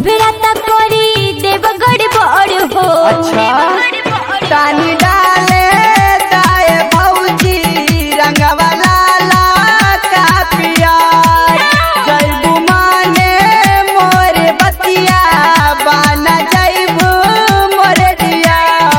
बेरा तक करी देव गड़बड़ हो अच्छा तानी डाले दाए भौजी रंगवा लाला का पियार जैबू माने मोर बतिया बाना जैबू मोर दिया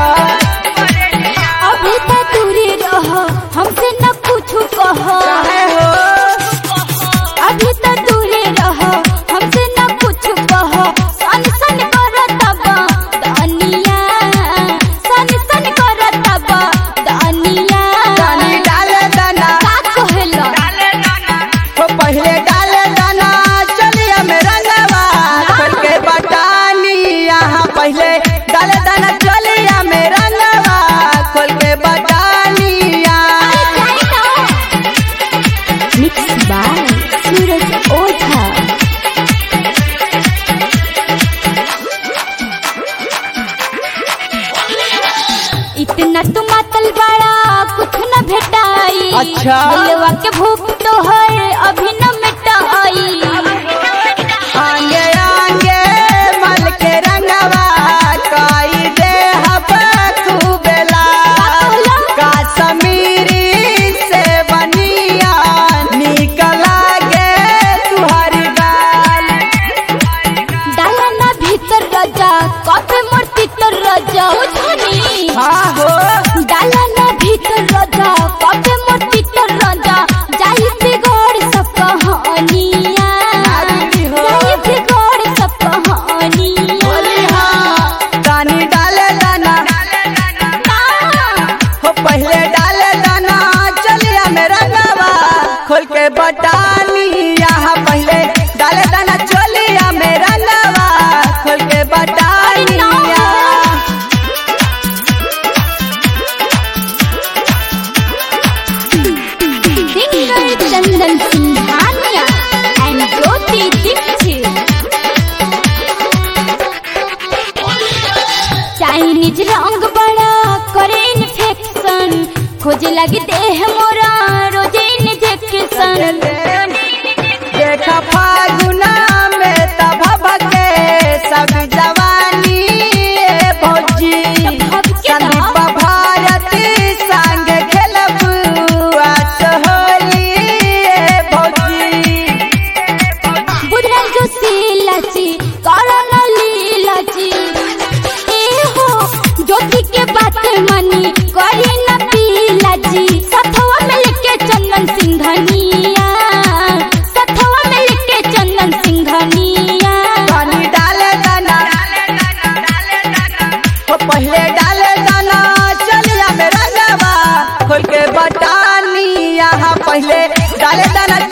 अभी तक दूरी रह हमसे न कुछ कह चाहे हो अभी तक दूरी रह हमसे न कुछ कह सन सन करत बा दानिया सन सन करत बा दानिया तानी डाले दाना का कहला हो पहले डाले दाना चलिया में रंगवा खोल के बटानी यहाँ पहले डाले दाना चलिया में रंगवा खोल के बटानी मिक्स बाय सूरज ओझा इतना तू मातल बड़ा कुछ न भेटाई अच्छा। दिलवा के भूख तो है अभी न मिटाई आंगे आंगे मल के रंगवा काई दे हब खूबेला का समीरी से बनिया निकला गे तुहरी गाल डाला ना भीतर राजा कॉफी मूर्ति तो राजा उछनी हाँ हो डाला ना भीतर राजा कॉफी मूर्ति तो राजा जाई बिगड़ सब कहानियां नारी हो। जाई बिगड़ सब कहानियां तानी डाले दाना हो पहले डाले दाना चलिया में रंगवा खोल के बटानी यहाँ पहले डाले दाना चलिया में रंगवा खोल के बटानी singer Chandan Singhania and Jyoti Dikshit Chinese रंग बड़ा करे इन्फेक्शन खोजे लगी देह मोरा रोजे इंजेक्शन देखा फागुना में तब भगे सब जवानी ए भौजी भग के संदीप भारती संग खेलब आस होली ए भौजी बुधन जो सीलाची करण लीलाची ए हो ज्योति के बात मनी करी न पीलाची सथवा में लेके चंदन सिंघनिया सथवा में लेके चंदन सिंघनिया पानी डाले दाना हो पहले डाले दाना चलिया में रंगवा खोल के बटानी यहाँ पहले डाले दाना